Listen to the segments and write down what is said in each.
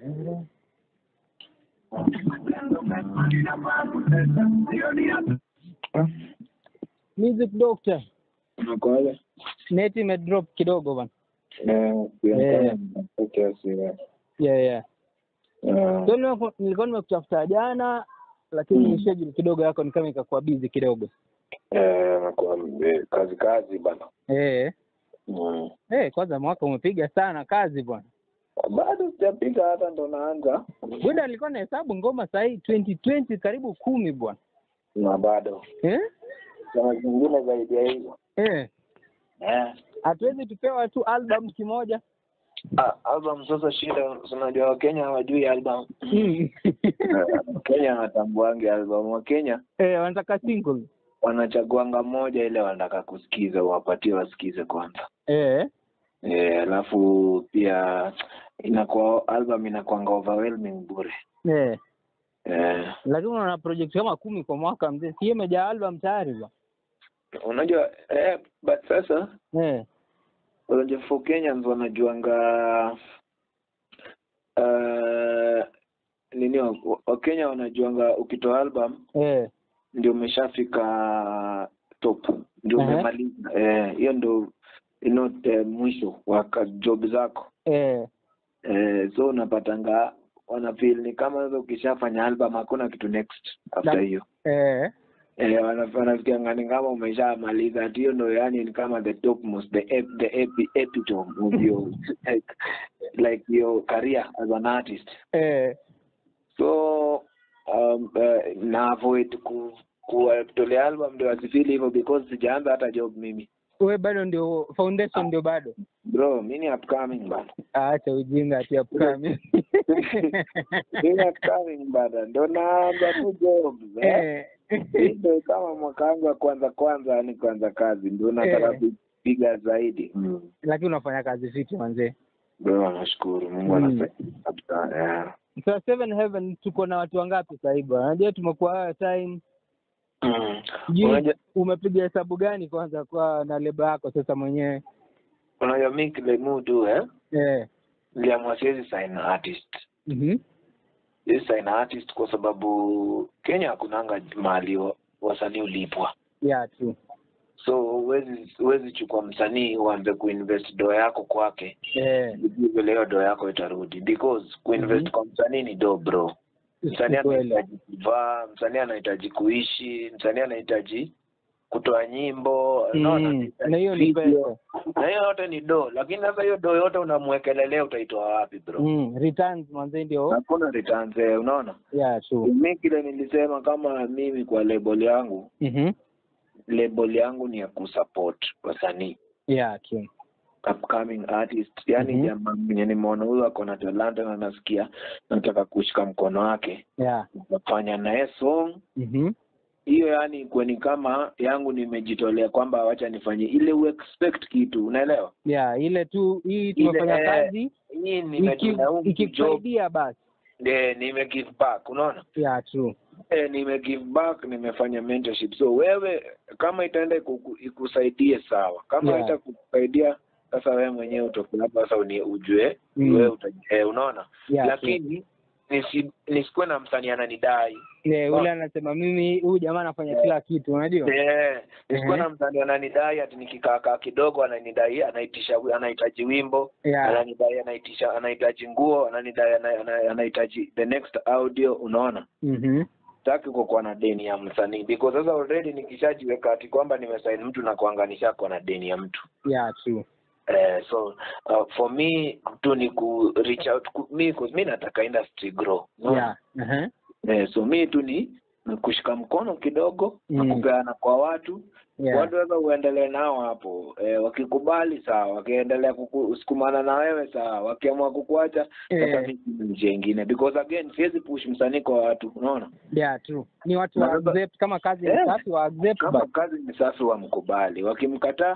Music Doctor. Unakoaje? Net imedrop kidogo bana. Eh, Eh. okay, siwe. Yeah, yeah. Eh, So nilikuwa nilikuwa nimekutafuta jana lakini Mm. schedule kidogo yako ni kama ikakuwa busy kidogo. eh, nakuwa eh, kazi kazi bana. Eh. Mm. Eh, kwanza mwaka umepiga sana kazi bwana. Bado sijapiga hata ndo naanza Buda nilikuwa nahesabu ngoma saa hii 2020 karibu kumi bwana. na bado Eh? kuna zingine zaidi ya hizo. Eh. Eh. Hatuwezi tupewa tu album kimoja. Ah, album sasa shida, unajua Wakenya hawajui album. Mm. Wakenya hawatambuangi album. Wakenya eh, wanataka single. wanachaguanga moja ile wanataka kusikiza, wapatie wasikize kwanza. Eh. Eh, alafu pia inakuwa album inakuanga overwhelming bure. Eh. Eh, Lakini una project kama kumi kwa mwaka mzee. Sio imejaa album tayari bwana. unajua eh, but sasa Eh. unajua for Kenyans wanajuanga uh, nini wa- Wakenya wanajuanga ukitoa album Eh. ndio umeshafika top ndio Aha. umemaliza eh, hiyo ndio you know, eh, mwisho wa ka- job zako Eh. eh, so unapatanga wana feel ni kama sasa ukishafanya album hakuna kitu next after Na- hiyo Eh. eh, wana- wanafikianga ni kama umeshamaliza ati hiyo ndio yani ni kama the topmost the ep, the epi, epitome of your like, like your career as an artist Eh. so um, uh, na avoid ku kuwatolea album ndio asifili hivyo because sijaanza hata job mimi Wewe bado ndio foundation ndio bado. bro mi ni upcoming bana Acha ujinga ati upcoming. mi ni upcoming bana ndo naanza tu job eh. eh. Hii ndio kama mwaka wangu wa kwanza kwanza yani kwanza kazi ndio nataka Eh. kupiga zaidi mm. Lakini unafanya kazi fiti manzee. bro nashukuru mungu Mm. anasaidia kabisa yeah. So Seven Heaven tuko na watu wangapi sasa hivi? bwana? Unajua tumekuwa haya time. mm. Sijui unajua umepiga hesabu gani kwanza kwa na lebo yako sasa mwenyewe? unajua mi kile mudu eh Eh. niliamua siwezi sign artist Mhm. siwezi sign artist kwa sababu Kenya hakunanga mahali wa- wasanii ulipwa Yeah, true. so huwezi huwezi chukua msanii uanze kuinvest doo yako kwake Eh. ujue vile hiyo doo yako itarudi because kuinvest Mhm. kwa msanii ni do bro msanii Kweli. anahitaji kuvaa msanii anahitaji kuishi msanii anahitaji kutoa nyimbo unaona, Mm. anahitaji Na hiyo ni video. pesa. na hiyo yote ni do lakini sasa hiyo do yote unamwekelelea utaitoa wapi bro Mm. Returns manze ndio. hakuna returns eh, unaona Yeah, true. mi kile nilisema kama mimi kwa label yangu Mhm. label yangu ni ya kusupport wasanii Yeah, true. upcoming artist yani Mhm. jamaa mwenye nimeona huyu ako na talanta na nasikia nataka kushika mkono wake Yeah. nafanya naye song Mhm. hiyo yani kweni kama yangu nimejitolea kwamba wacha nifanye ile uexpect kitu unaelewa Yeah, ile tu hii Ile, tumefanya eh, kazi hii iki- nimejina huu job ikikusaidia basi. eh, nime give back unaona Yeah, true. eh, nime give back nimefanya mentorship so wewe kama itaenda iku- ikusaidie sawa kama Yeah. itakusaidia sasa wewe mwenyewe utoke hapa sasa uni- ujue Mm. wewe uta, eh, unaona Yeah, lakini nisi, nisikuwe na msanii ananidai Yeah, ule anasema mimi huyu jamaa anafanya kila kitu, unajua? Eh, nisikuwe Mhm. na msanii ananidai ati nikikaakaa kidogo ananidai anaitisha anahitaji wimbo Yeah. ananidai anaitisha anahitaji nguo ananidai ana- ana- anahitaji the next audio unaona Mhm. sitaki kukuwa na deni ya msanii because sasa already nikishajiweka ati kwamba nimesaini mtu na kuanganisha kwa na deni ya mtu Yeah, true. eh, so uh, for me tu ni ku reach out ku, mi, 'cause mi nataka industry grow unaona? Yeah. Uh-huh. eh, so mi tu ni ni kushika mkono kidogo Mm. na kupeana kwa watu Yeah. watu sasa uendelee nao hapo eh, wakikubali sawa wakiendelea kusukumana na wewe sawa wakiamua kukuacha sasa Eh. mi sina njia ingine because again siwezi push msanii kwa watu unaona Yeah, true. Ni watu wa Na sasa- accept kama kazi ni Eh. safi wa accept kama but kazi ni safi wamkubali wakimkataa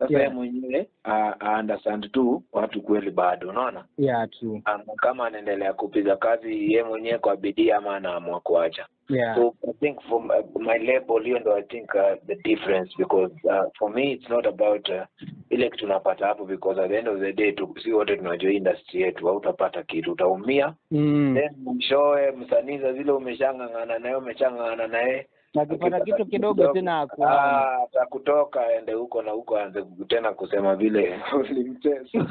sasa Yeah. yeye mwenyewe a- a understand tu watu kweli bado unaona yeah true Ama kama anaendelea kupiga kazi ye mwenyewe kwa bidii ama anaamua kuacha yeah so i think for my, my label hiyo ndo i think uh, the difference because uh, for me it's not about uh, ile kitu tunapata hapo because at the end of the day tu, si wote tunajua industry yetu hautapata kitu utaumia mm. then mwishowe msanii za zile umeshang'ang'ana naye umeshang'ang'ana naye akipata akipata kitu kidogo tena akuana Ah, atakutoka aende huko na huko aanze tena kusema vile ulimtesa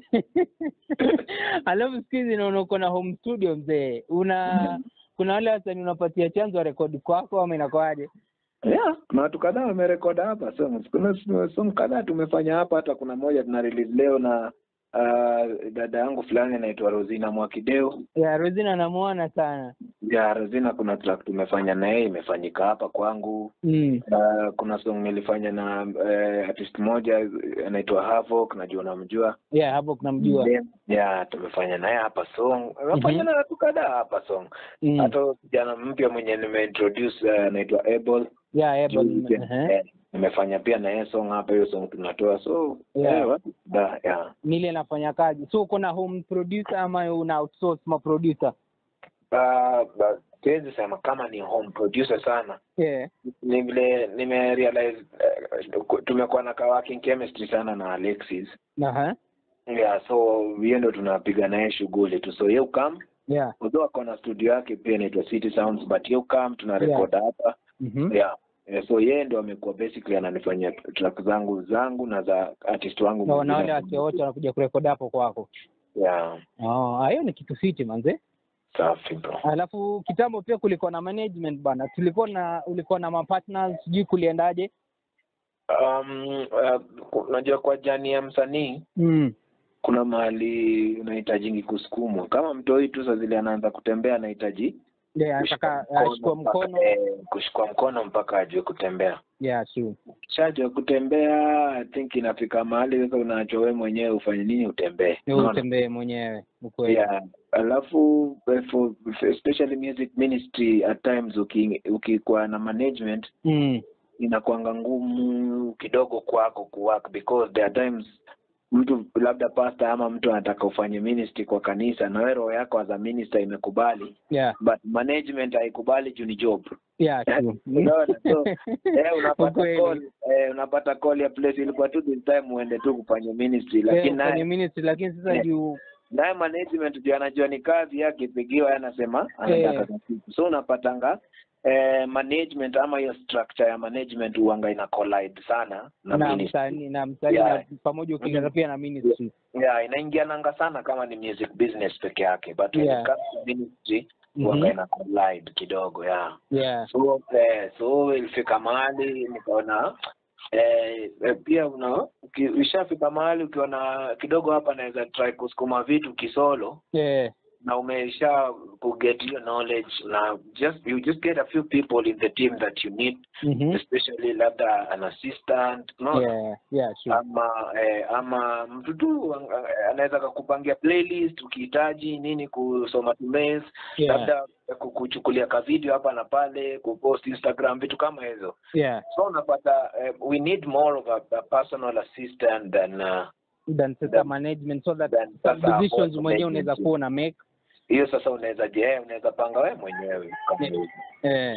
alafu siku hizi naona uko na home studio mzee una kuna wale wasanii unapatia chanzo wa rekodi kwako ama inakwaje yeah kuna watu kadhaa wamerekoda hapa songs kuna song kadhaa tumefanya hapa hata kuna moja tuna release leo na uh, dada yangu fulani anaitwa Rosina Mwakideu ya Rosina namuona sana ya Rosina kuna track tumefanya na yeye imefanyika hapa kwangu mm. uh, kuna song nilifanya na uh, artist moja anaitwa Havoc najua unamjua yeah hapo kunamjua ya tumefanya naye hapa song tumefanya Mhm. na watu kadhaa hapa song mm. hata kijana mpya mwenye nimeintroduce uh, anaitwa Able yeah Ebo, Juzi, uh-huh. eh, nimefanya pia na yeye song hapa hiyo song tunatoa so Yeah. eh, watu kadhaa, yeah. nile nafanya kazi so uko na home producer ama una outsource ma producer Uh, but siwezi sema kama ni home producer sana yeah ni vile nimerealize uh, tumekuwa na ka working chemistry sana na Alexis uh-huh. yeah so hiyo ndo tunapiga naye shughuli tu so yeye come yeah although ako na studio yake pia inaitwa City Sounds but yeye come tuna record hapa mm-hmm. yeah Yeah, so yeye ndo amekuwa basically ananifanyia track zangu zangu na za artist wangu na mwingine. wale wase wote wanakuja kurekodi hapo kwako yeah oh, hiyo ni kitu fiti manze safi bro alafu kitambo pia kulikuwa na management bana tulikuwa na ulikuwa na mapartners sijui kuliendaje um uh, unajua kwa jani ya msanii mm. kuna mahali unahitajingi kusukumwa kama mtoi tu saa zile anaanza kutembea anahitaji yeah, kushikwa ataka ashikwa mpaka- mkono eh, kushikwa mkono mpaka ajue kutembea yeah true shajua kutembea i think inafika mahali sasa unaachwa wewe mwenyewe ufanye nini utembee Ni Unaona? utembee mwenyewe ukweli yeah alafu eh, for, for especially music ministry at times uki- ukikuwa na management mm. inakwanga ngumu kidogo kwako kuwork because there are times mtu labda pastor ama mtu anataka ufanye ministry kwa kanisa na wewe roho yako as a minister imekubali yeah but management haikubali juu ni job yeah true Unaona? So, eh, unapata Ukweli. call eh, unapata call ya place ilikuwa tu this time uende tu kufanya ministry lakini Eh, kwenye naye ministry lakini sasa Eh. juu naye management juu anajua ni kazi yake pigiwa yeye anasema anataka Eh. za siku so unapatanga eh, management ama hiyo structure ya management huanga ina collide sana na, na ministry msanii na msanii Yeah. na pamoja ukileta pia na ministry yeah inaingiananga sana kama ni music business peke yake but when Yeah. it comes to ministry Mhm. huanga ina collide kidogo yeah yeah so eh, so ilifika mahali nikaona eh, eh, pia una uki- ushafika mahali ukiona kidogo hapa naweza try kusukuma vitu kisolo yeah na umesha kuget hiyo knowledge na just you just get a few people in the team that you need mhm especially labda an assistant no yeah yeah sure ama eh, ama mtu tu eh, anaweza kakupangia playlist ukihitaji nini kusoma tu mails yeah labda ku- kuchukulia ka video hapa na pale kupost instagram vitu kama hizo yeah so unapata eh, we need more of a, a personal assistant than uh, then sasa Then- management so that then some sasa decisions hapo mwenyewe unaweza management. kuwa una make hiyo sasa unaweza je unaweza panga wewe mwenyewe kama hivyo. eh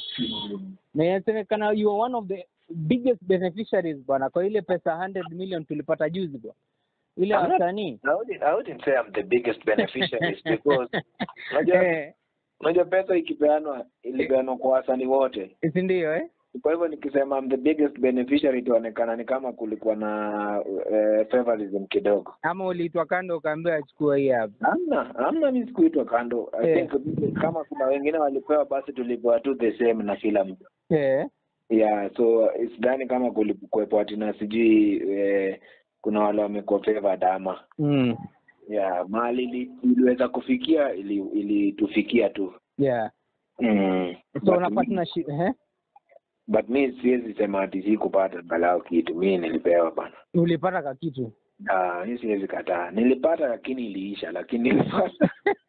na inasemekana you are one of the biggest beneficiaries bwana kwa ile pesa 100 million tulipata juzi bwana ile I'm not- wasanii I wouldn't, I wouldn't say I'm the biggest beneficiaries because unajua eh unajua pesa ikipeanwa ilipeanwa kwa wasanii wote si ndio eh kwa hivyo nikisema I'm the biggest beneficiary itaonekana ni kama kulikuwa na uh, favorism kidogo ama uliitwa kando ukaambiwa achukua hii hapa hamna hamna mi sikuitwa kando I Eh. think kama kuna wengine walipewa basi tulipewa tu the same na kila mtu eh yeah so sidhani kama kulikuwepo ati na sijui eh, kuna wale wamekuwa favored ama mm. yeah mali ili- iliweza kufikia ili ilitufikia tu yeah mm. so But una mi- partnership eh but mi siwezi sema ati sikupata angalau kitu mi nilipewa bana ulipata ka kitu Ah, mi siwezi kataa nilipata lakini iliisha lakini nilipata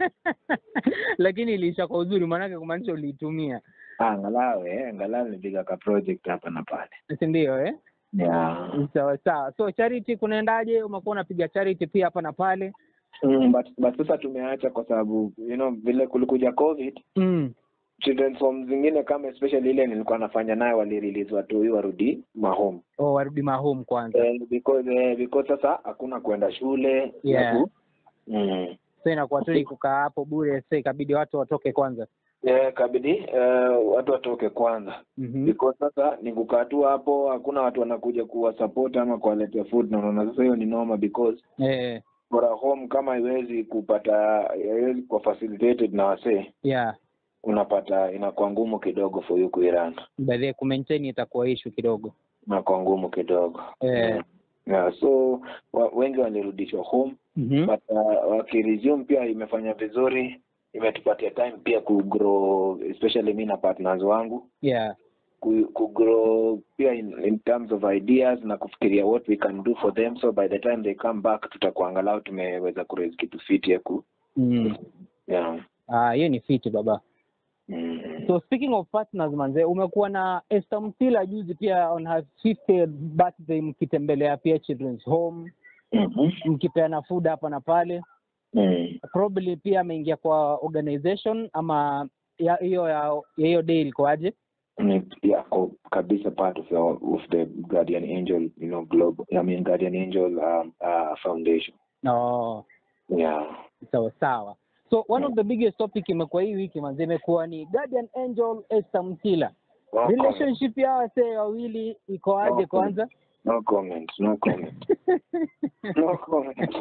lakini iliisha kwa uzuri maanake kumaanisha uliitumia Ah, angalau eh, angalau nilipiga ka project hapa na pale si ndio eh yeah. sawa sawa so charity kunaendaje umekuwa unapiga charity pia hapa na pale mm, but, but sasa tumeacha kwa sababu you know vile kulikuja covid mm. children's home zingine kama especially ile nilikuwa nafanya nayo walirelease watu hii warudi mahome oh, warudi mahome kwanza eh, because eh, because sasa hakuna kwenda shule Yeah. watu- mm. so inakuwa tu ni kukaa hapo bure sa ikabidi watu watoke kwanza eh, kabidi eh, watu watoke kwanza mm-hmm. because sasa ni kukaa tu hapo hakuna watu wanakuja kuwasupport ama kuwaletea food na unaona sasa hiyo ni noma because eh, for a home kama haiwezi kupata haiwezi kuwa facilitated na wasee yeah unapata inakuwa ngumu kidogo for you kuirun baadhi kumaintain itakuwa ishu kidogo inakuwa ngumu kidogo Eh. yeah, so wa, wengi walirudishwa home mm-hmm. but uh, wakiresume pia imefanya vizuri imetupatia time pia kugrow especially mi na partners wangu yeah ku, kugrow pia in, in terms of ideas na kufikiria what we can do for them so by the time they come back tutakuwa angalau tumeweza kuraise kitu fiti ya ku mm. yeah. ah hiyo ni fiti baba mm. so speaking of partners manze umekuwa na Esther Mtila juzi pia on her 50th birthday mkitembelea pia children's home Mhm. mkipeana food hapa na pale Mm. probably pia ameingia kwa organization ama ya- hiyo ya ya hiyo day ilikuwaje Ni- yako kabisa part of, your, of the guardian angel you know global i mean guardian angel um, uh, foundation oh, yeah sawa sawa so one of the biggest topic imekuwa hii wiki manze imekuwa ni guardian angel Esther Mtila no comment. relationship ya wasee wawili ikoaje No kwanza no comment no comment no comment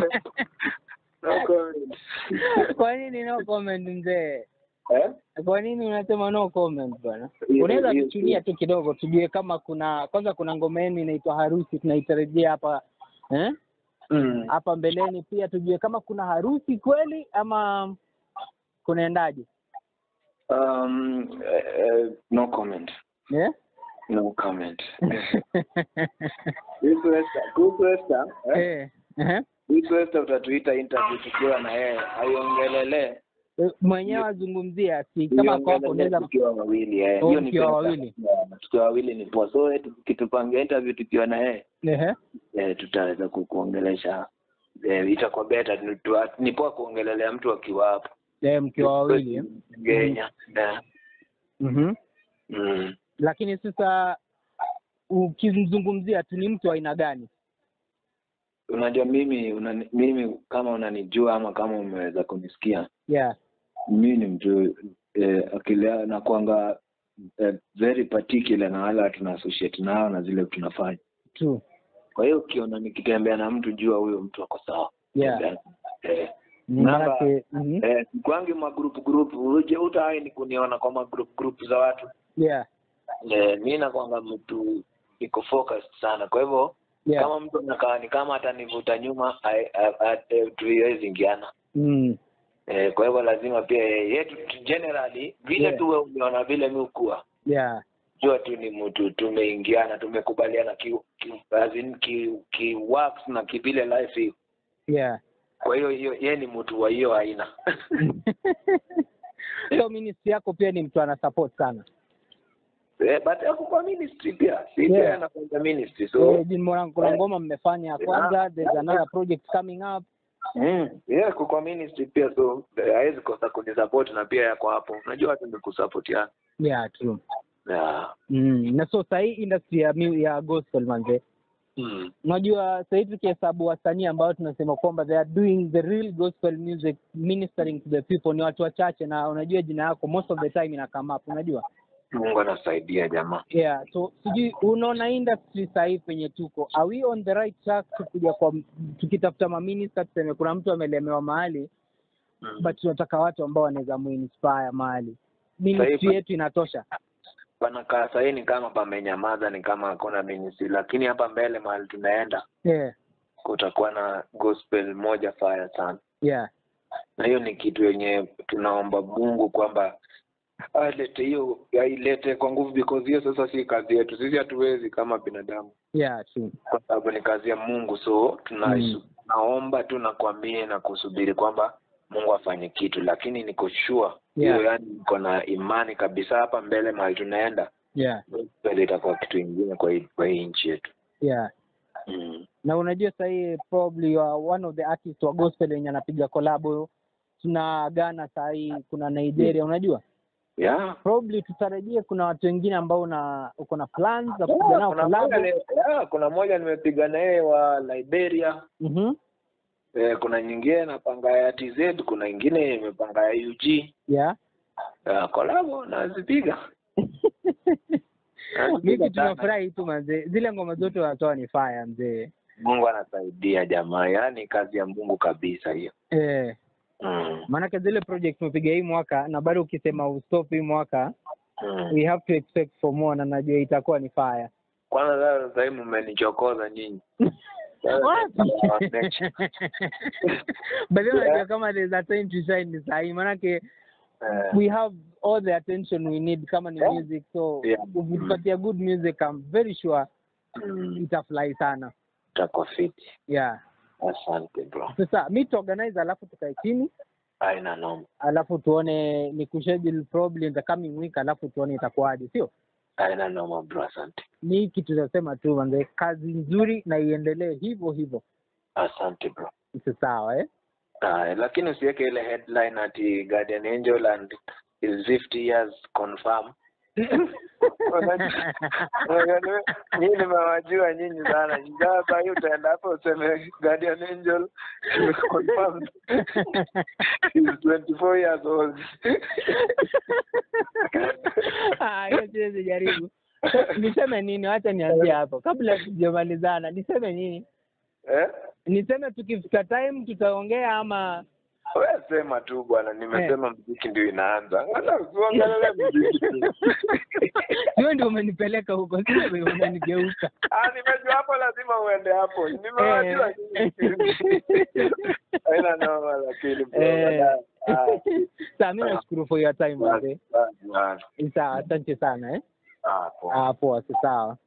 no comment kwa nini no comment mzee eh kwa nini unasema no comment bwana Hiyo- unaweza hiyo- kuchunia tu kidogo tujue kama kuna kwanza kuna ngoma yenu inaitwa harusi tunaitarajia hapa eh? mm. hapa mbeleni pia tujue kama kuna harusi kweli ama kunaendaje um uh, no comment eh? no comment kuhusu Esther kuhusu Esther eh eh, eh. kuhusu Esther utatuita interview tukiwa na yeye aiongelele mwenyewe azungumzia si kama kwa hapo unaweza tukiwa wawili eh Oh, hiyo ni mkiwa pesa. wawili. Yeah, tukiwa wawili ni poa so eti tukitupangia interview tukiwa na yeye Ehe. eh, tutaweza kukuongelesha eh, itakuwa beta ni, tu- ni poa kuongelelea mtu akiwa hapo Eh, mkiwa wawili eh? Kenya yeah. Mhm. mm. lakini sasa ukimzungumzia tu ni mtu wa aina gani unajua mimi unani, mimi kama unanijua ama kama umeweza kunisikia yeah mimi ni mtu eh, akili nakwanga eh, very particular na wale tuna associate nao na zile tunafanya true kwa hiyo ukiona nikitembea na mtu jua huyo mtu ako sawa yeah eh, Maanake- Namba- mhm. eh, kwangi magrupu grupu uje utawai ni kuniona kwa magrupu grupu za watu yeah eh, mi nakwanga mtu niko focused sana kwa hivyo yeah kama mtu anakaa ni kama atanivuta nyuma ai- a- a- eh, tuiwezi ingiana mm. eh, kwa hivyo lazima pia eh, yetu tu- generally vile Yeah. tu wewe umeona vile mi ukuwa yeah jua tu ni mtu tumeingiana tumekubaliana ki, ki, as in ki, ki works na kivile life iko yeah kwa hiyo hiyo yeye ni mtu wa hiyo aina so ministry yako pia ni mtu ana support sana eh, but ako kwa ministry pia si Yeah. pia anakwenda ministry so Eh, jini mwana- kuna Eh. ngoma mmefanya ya Yeah. kwanza there's another project coming up mm, yeah ako kwa ministry pia so eh, hawezi kosa kunisupport na pia yako hapo unajua watu ni kusupport yeah true yeah. mm. na so sahii industry ya, mu- ya gospel manze mm. unajua sahii tukihesabu wasanii ambao tunasema kwamba they are doing the real gospel music ministering to the people ni watu wachache na unajua jina yako most of the time ina come up unajua mungu anasaidia jamaa yeah so sijui unaona industry sahii penye tuko are we on the right track tukuja kwa tukitafuta maminista tuseme kuna mtu amelemewa mahali mm. but tunataka watu ambao wanaweza muinspire mahali ministry Sahii- yetu inatosha panakaa sahii ni kama pamenyamaza ni kama hakuna ministry lakini hapa mbele mahali tunaenda yeah kutakuwa na gospel moja fire sana yeah na hiyo ni kitu yenye tunaomba mungu kwamba alete hiyo ailete kwa nguvu because hiyo sasa si kazi yetu sisi hatuwezi kama binadamu yeah true kwa sababu ni kazi ya mungu so tuna Mm. naomba tu na kuamini na kusubiri kwamba mungu afanye kitu lakini niko sure Yeah. hiyo yani niko na imani kabisa hapa mbele mahali tunaenda yeah gospel itakuwa kitu ingine kwa hii kwa hii nchi yetu yeah mm. na unajua sahii probably you are one of the artists wa gospel wenye anapiga kolabo tuna Ghana sahii kuna Nigeria unajua yeah probably tutarajie kuna watu wengine ambao una uko na plans za kupiga nao kuna collab moja ni- yeah, kuna moja nimepiga na yeye wa Liberia mhm eh, kuna nyingine napanga ya TZ kuna ingine imepanga ya UG yeah uh, kolabo nazipiga mimi sana. tunafurahi tu manzee zile ngoma zote wanatoa ni fire mzee Mungu anasaidia jamaa yaani kazi ya Mungu kabisa hiyo eh mm. maanake zile project tumepiga hii mwaka na bado ukisema ustop hii mwaka mm. we have to expect for more na najua itakuwa ni fire kwanza sasa sasa hivi mmenichokoza nyinyi but then unajua kama there's a time to shine ni sahi manake Eh, we have all the attention we need kama ni Yeah. music so Yeah. ukitupatia good music I'm very sure mm, itafly sana itakuwa fiti yeah asante bro sasa mi tuorganize alafu tukae chini aina noma alafu tuone ni kuschedule probably in the coming week alafu tuone itakuwaje sio aina noma bro asante ni hiki tutasema tu manze kazi nzuri na iendelee hivyo hivyo asante bro isi sawa eh uh, lakini usiweke ile headline ati guardian angel and is 50 years confirm nyinyi nimewajua nyinyi sana sasa hii utaenda hapo useme guardian angel is confirmed is 24 years old Ah, hiyo siwezi jaribu niseme nini wacha nianzie hapo kabla tujamalizana niseme nini eh niseme tukifika time tutaongea ama wewe sema tu bwana nimesema mziki ndio inaanza Angalau usiongelele mziki hiyo ndio umenipeleka huko sio wewe unanigeuka Ah, nimejua hapo lazima uende hapo. Nimewajua Eh. Haina noma lakini bro. Eh. Ah, Sawa, mi nashukuru for your time ah, mzee. ah, ah, Sawa, asante sana eh. ah, poa. Ah, poa, si sawa.